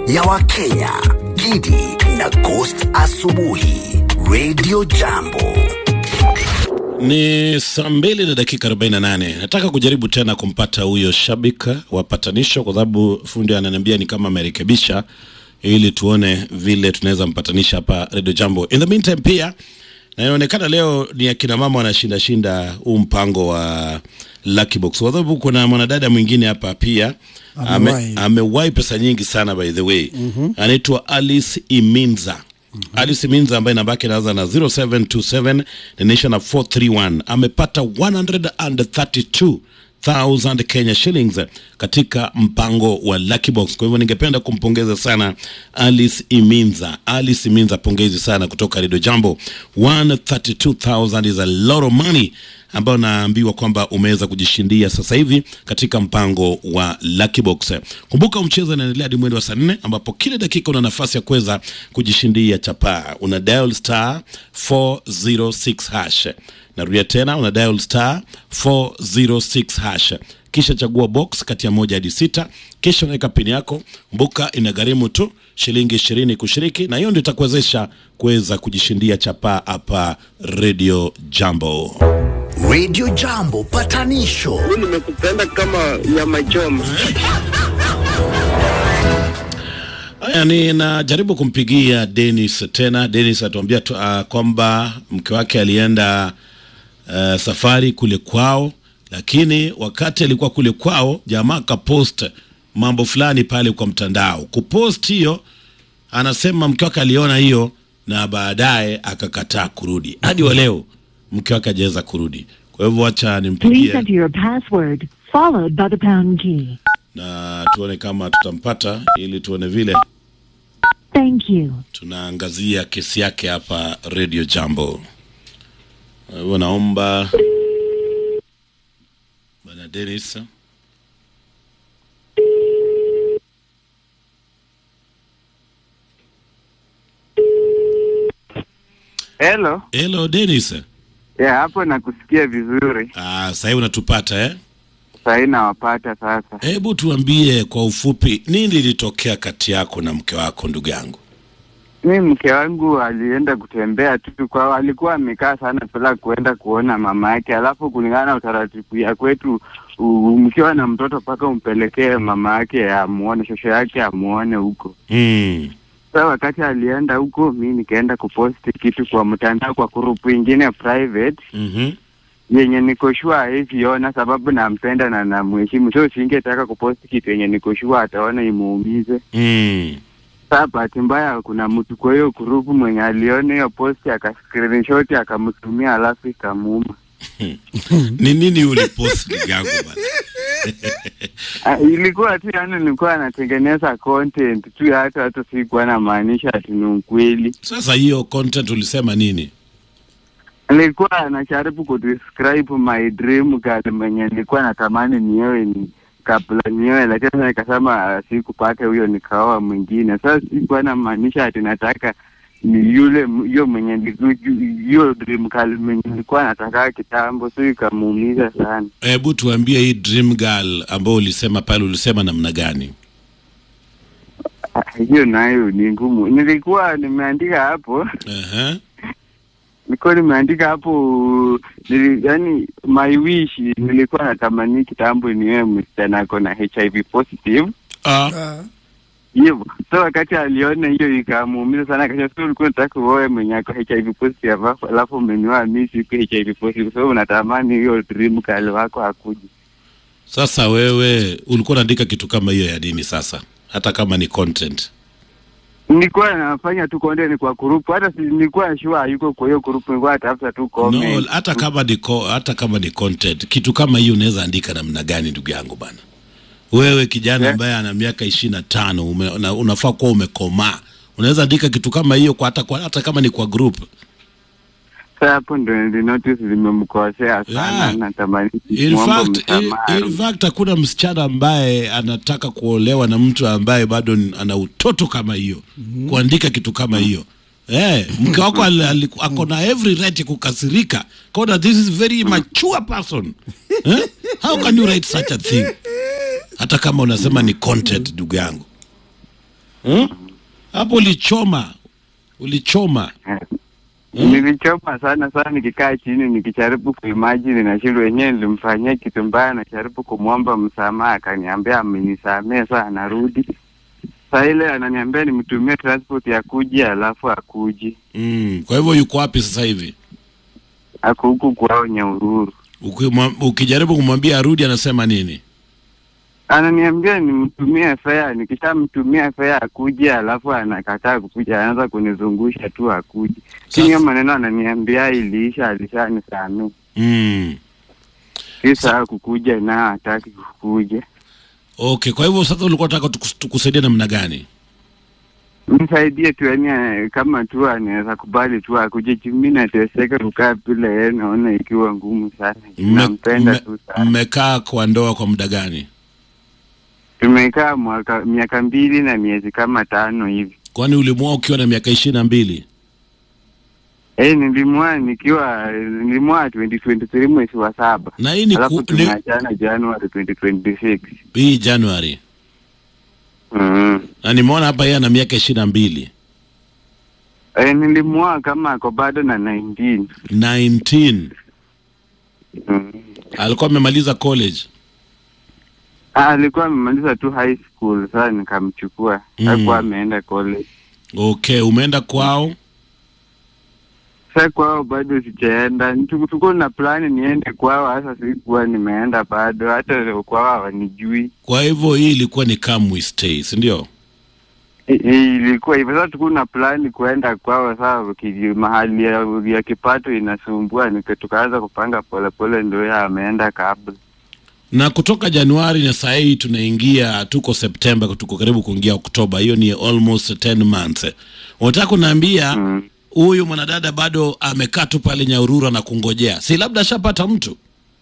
ya Wakenya, Gidi na Ghost Asubuhi, Radio Jambo. Ni saa mbili na dakika 48. Nataka kujaribu tena kumpata huyo shabiki wa patanisho, kwa sababu fundi ananiambia ni kama amerekebisha, ili tuone vile tunaweza mpatanisha hapa Radio Jambo. In the meantime pia na inaonekana leo ni akina mama wanashinda shinda huu mpango wa Lucky Box, kwa sababu kuna mwanadada mwingine hapa pia Amewahi. ame, amewahi pesa nyingi sana by the way anaitwa Alice Iminza Alice Iminza ambaye namba yake inaanza na 0727 inaisha na 431 amepata 132,000 Kenya shillings katika mpango wa Lucky Box. Kwa hivyo ningependa kumpongeza sana Alice Iminza. Alice Iminza, pongezi sana kutoka Radio Jambo. 132,000 is a lot of money ambayo naambiwa kwamba umeweza kujishindia sasa hivi katika mpango wa Lucky Box. Kumbuka mchezo unaendelea hadi mwendo wa saa nne ambapo kila dakika una nafasi ya kuweza kujishindia chapaa. Una dial star 406 hash. Narudia tena, una dial star 406 hash kisha chagua box kati ya moja hadi sita, kisha unaweka pini yako. Kumbuka inagharimu tu shilingi ishirini kushiriki, na hiyo ndio itakuwezesha kuweza kujishindia chapaa hapa Radio Jambo. Radio Jambo patanisho nimekupenda kama nyama choma. Haya, ninajaribu kumpigia Dennis tena. Dennis atuambia tu, uh, kwamba mke wake alienda uh, safari kule kwao, lakini wakati alikuwa kule kwao, jamaa akapost mambo fulani pale kwa mtandao. Kupost hiyo, anasema mke wake aliona hiyo na baadaye akakataa kurudi. Hadi wa leo mke wake hajaweza kurudi. Kwa hivyo wacha Please nimpigie enter your password, followed by the pound key. na tuone kama tutampata, ili tuone vile Thank you. tunaangazia kesi yake hapa Radio Jambo. Kwa hivyo naomba bwana Dennis Hello. Hello Dennis. Ya hapo nakusikia vizuri. Ah, sasa hivi unatupata eh? Sahii nawapata sasa. Hebu tuambie kwa ufupi nini lilitokea kati yako na mke wako ndugu yangu? Mi mke wangu alienda kutembea tu kwao, alikuwa amekaa sana bila kuenda kuona mama yake, alafu kulingana na utaratibu ya kwetu u- mkiwa na mtoto mpaka umpelekee mama yake amuone, shosho yake amuone huko. Mm. Sasa wakati alienda huko, mi nikaenda kuposti kitu kwa mtandao kwa grupu ingine private Mhm. yenye niko sure hawezi ona sababu nampenda na namheshimu, so singetaka kuposti kitu yenye niko sure ataona imuumize. Mm. Sasa bahati mbaya kuna mtu kwa hiyo grupu mwenye aliona hiyo posti aka screenshot akamtumia, alafu ikamuuma. Ni nini ulipost ndugu yangu bwana? Ah, ilikuwa tu yani, nilikuwa natengeneza content tu, hata hata sikuwa namaanisha ati ni ukweli. Sasa hiyo content ulisema nini? Nilikuwa najaribu kudescribe my dream girl mwenye nilikuwa natamani niewe ni kabla niewe, lakini sasa nikasema ah, sikupata huyo, nikaoa mwingine. Sasa sikuwa namaanisha ati nataka ni yule m- hiyo mwenye niliku- hiyo dream girl mwenye nilikuwa nataka kitambo, so ikamuumiza sana. Hebu tuambie hii dream girl ambayo ulisema pale, ulisema namna gani? Ah, Hiyo nayo ni ngumu. Nilikuwa nimeandika hapo Ehe. nilikuwa nimeandika hapo nili, yani my wish nilikuwa natamani kitambo niwe msichana ako na HIV positive Ah, Ah, hivyo. So wakati aliona hiyo ikamuumiza sana, akasema so ulikuwa unataka uoe mwenye ako HIV positive alafu alafu umenioa mimi siku HIV positive, so unatamani hiyo dream girl wako akuje. sasa wewe ulikuwa unaandika kitu kama hiyo ya nini sasa, hata kama ni content? Nilikuwa nafanya tu content kwa group, hata si nilikuwa sure hayuko kwa hiyo group, nilikuwa natafuta tu No, comment. hata kama ni co- hata kama ni content, kitu kama hiyo unaweza andika namna gani, ndugu yangu bana? Wewe kijana Yeah. ambaye ana miaka ishirini na tano ume, una, unafaa kuwa umekomaa, unaweza andika kitu kama hiyo kwa hata, kwa, hata kama ni kwa group. Sasa hapo ndo nilinotice limemkosea sana, Yeah. natamani In kumwomba fact, in, msamaha. in fact hakuna msichana ambaye anataka kuolewa na mtu ambaye bado ni- ana utoto kama hiyo kuandika kitu kama hiyo eh, mke wako ali- ali- ako na every right ya kukasirika kona this is very mature person eh? how can you write such a thing hata kama unasema ni content ndugu yangu hmm? hapo ulichoma ulichoma Nilichoma sana sana, nikikaa chini nikijaribu kuimagine, nashindwa wenyewe nilimfanyia kitu mbaya, najaribu kumwomba msamaha, akaniambia amenisamee, saa anarudi saa ile ananiambia nimtumie transport ya kuja, alafu akuji mm. kwa hivyo yuko wapi sasa hivi ako huku kwao Nyahururu. Ukimwa- ukijaribu kumwambia arudi anasema nini Ananiambia nimtumie fare, nikishamtumia fare akuje, alafu anakataa kukuja, anaanza kunizungusha tu akuje. Chini hiyo maneno ananiambia iliisha, alishanisamee mm. kisa kukuja na hataki kukuja. okay kwa hivyo sasa ulikuwa unataka tukus- tukusaidia namna gani Msaidie tu yani, eh, kama tu anaweza kubali tu akuje. juu Mimi nateseka kukaa bila yeye, naona ikiwa ngumu sana. Mme- Nampenda mme- tu sana. mmekaa kwa ndoa kwa muda gani Tumekaa mwaka miaka mbili na miezi kama tano hivi. kwani ulimwoa ukiwa na miaka ishirini na mbili Eh, nilimwoa nikiwa nilimwoa 2023 mwezi wa saba, na hii ni, alafu ku, ni tumeachana Januari 2026. hii januari Mm. na nimeona hapa yeye ana miaka ishirini na mbili Eh, nilimwoa kama ako bado na 19. 19 Mm. alikuwa amemaliza college Ah, alikuwa amemaliza tu high school, sasa nikamchukua. Mm. Hakuwa ameenda college. okay umeenda kwao Sasa kwao bado sijaenda. Tuku- Tuko na plani niende kwao, hasa sikuwa nimeenda bado, hata kwao hawanijui. kwa hivyo hii ilikuwa ni come we stay si ndio I- i- Ilikuwa hivyo. Sasa tuko na plani kuenda kwao, sasa ki- mahali ya, ya kipato inasumbua, nika- tukaanza kupanga polepole, ndio yeye ameenda kabla. na kutoka januari na saa hii tunaingia tuko septemba tuko karibu kuingia oktoba hiyo ni almost 10 months unataka kunaambia Mm. huyu mwanadada bado amekaa tu pale nyaurura na kungojea si labda ashapata mtu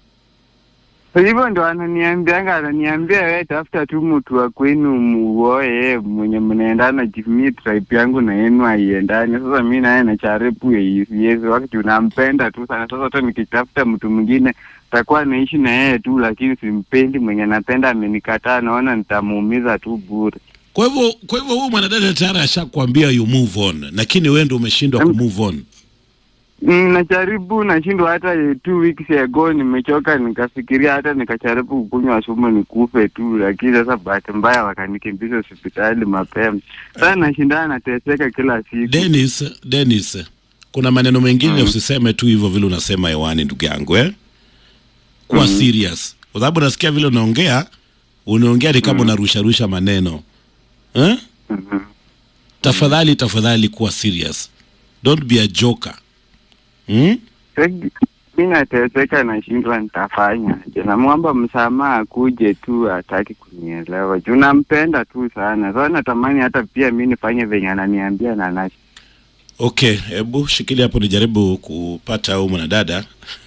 So hivyo ndo ananiambianga, ananiambia wewe tafuta tu mtu wa kwenu muoe yeye mwenye mnaendana, jimii tribe yangu na yenu haiendani. Sasa mi naye nacharibu yezi wakati unampenda tu sana. Sasa hata nikitafuta mtu mwingine takuwa naishi na yeye tu, lakini simpendi. Mwenye napenda amenikataa, naona nitamuumiza tu bure. kwa hivyo kwa hivyo huyu mwanadada tayari ashakwambia you move on lakini wewe ndio umeshindwa ku move on Mm, najaribu nashindwa. Hata two weeks ago nimechoka, nikafikiria hata nikajaribu kukunywa sumu nikufe tu, lakini sasa bahati mbaya wakanikimbiza hospitali mapema. Sasa nashindana, nateseka kila siku. Dennis Dennis kuna maneno mengine Mm. usiseme tu hivyo vile unasema hewani ndugu yangu eh kuwa serious kwa sababu nasikia vile unaongea unaongea ni kama unarusha rusha maneno eh Mhm. tafadhali tafadhali kuwa serious don't be a joker hmm? Sasa mi nateseka, nashindwa nitafanya je. Namwomba msamaha akuje tu, hataki kunielewa juu nampenda tu sana. Sasa natamani hata pia mi nifanye venye ananiambia na nash okay hebu shikilia hapo nijaribu kupata au mwanadada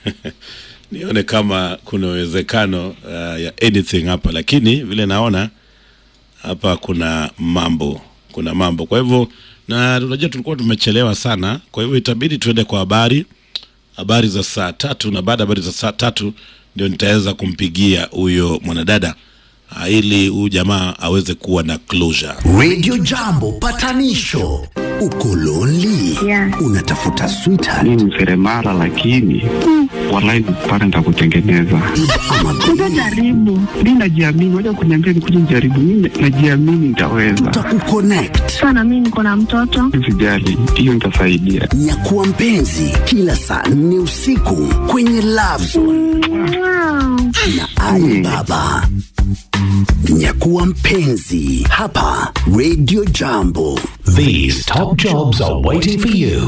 nione kama kuna uwezekano uh, ya anything hapa lakini vile naona hapa kuna mambo kuna mambo kwa hivyo na unajua tulikuwa tumechelewa sana kwa hivyo itabidi tuende kwa habari habari za saa tatu na baada ya habari za saa tatu ndio nitaweza kumpigia huyo mwanadada ah, ili huyu jamaa aweze kuwa na closure Radio Jambo patanisho. Uko lonely? Yeah. Unatafuta sweetheart mi ni seremala lakini walai pale nitakutengeneza ama Utajaribu. mi najiamini waja kuniambia nikuja nijaribu mi najiamini nitaweza tutakukonnect. Sana mimi niko na mtoto. sijali hiyo nitasaidia Nyakuwa mpenzi kila saa nne usiku kwenye Love Zone Wow. na Ali Baba. Nyakuwa mpenzi hapa Radio Jambo. These top jobs are waiting for you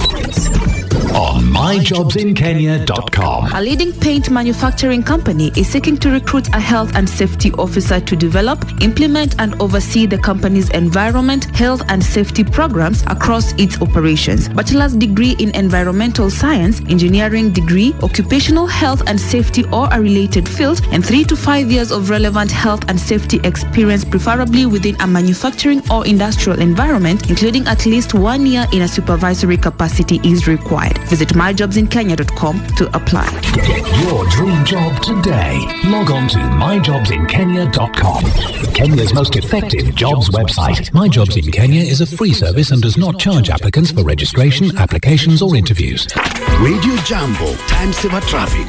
on myjobsinkenya.com. A leading paint manufacturing company is seeking to recruit a health and safety officer to develop, implement, and oversee the company's environment, health, and safety programs across its operations. Bachelor's degree in environmental science, engineering degree, occupational health and safety or a related field, and three to five years of relevant health and safety experience, preferably within a manufacturing or industrial environment, including at least one year in a supervisory capacity, is required. Visit myjobsinkenya.com to apply. Get your dream job today. Log on to myjobsinkenya.com. Kenya's most effective jobs website. My Jobs in Kenya is a free service and does not charge applicants for registration, applications, or interviews. Radio Jambo, time saver traffic.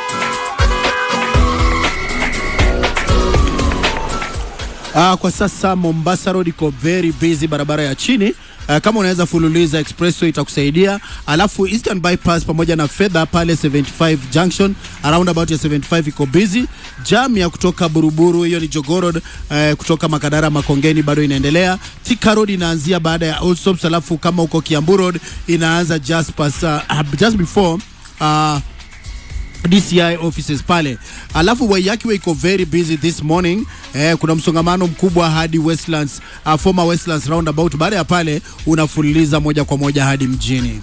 Uh, kwa sasa Mombasa Road iko very busy, barabara ya chini uh, kama unaweza fululiza expressway itakusaidia, alafu Eastern Bypass pamoja na fedha pale 75 junction around about ya 75 iko busy. Jam ya kutoka Buruburu, hiyo ni Jogoo Road uh, kutoka Makadara Makongeni bado inaendelea. Thika Road inaanzia baada ya Old Stops, alafu kama uko Kiambu Road inaanza just, pass, uh, just before uh, DCI offices pale, alafu Waiyaki iko very busy this morning eh, kuna msongamano mkubwa hadi Westlands, uh, former Westlands roundabout. Baada ya pale unafululiza moja kwa moja hadi mjini.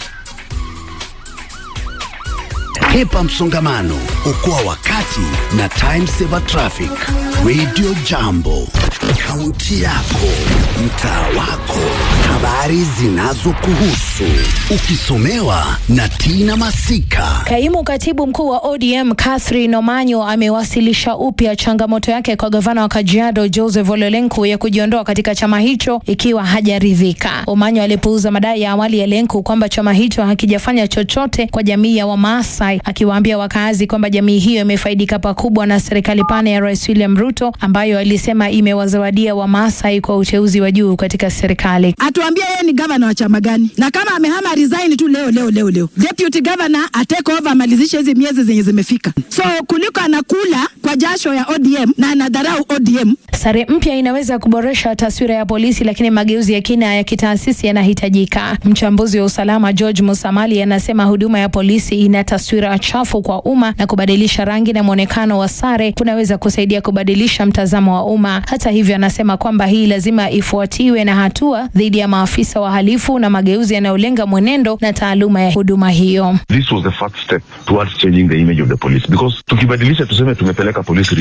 Hepa msongamano, okoa wakati na time saver traffic. Radio Jambo, kaunti yako, mtaa wako, habari zinazokuhusu, ukisomewa na Tina Masika. Kaimu katibu mkuu wa ODM Catherine Omanyo amewasilisha upya changamoto yake kwa gavana wa Kajiado Joseph Ole Lenku ya kujiondoa katika chama hicho ikiwa hajaridhika. Omanyo alipuuza madai ya awali ya Lenku kwamba chama hicho hakijafanya chochote kwa jamii ya Wamaasai, akiwaambia wakazi kwamba jamii hiyo imefaidika pakubwa na serikali pana ya Rais William Ruto ambayo alisema imewazawadia Wamaasai kwa uteuzi wa juu katika serikali. atuambie yeye ni gavana wa chama gani, na kama amehama resign tu leo leo leo leo, deputy governor atake over amalizishe hizi miezi zenye zimefika. So kuliko anakula kwa jasho ya ODM na anadharau ODM. Sare mpya inaweza kuboresha taswira ya polisi, lakini mageuzi ya kina ya kitaasisi yanahitajika. Mchambuzi wa usalama George Musamali anasema huduma ya polisi ina taswira chafu kwa umma na kubadilisha rangi na mwonekano wa sare kunaweza kusaidia kubadilisha mtazamo wa umma. Hata hivyo, anasema kwamba hii lazima ifuatiwe na hatua dhidi ya maafisa wahalifu na mageuzi yanayolenga mwenendo na taaluma ya huduma hiyo. This was the first step towards changing the image of the police because tukibadilisha tuseme tumepeleka polisi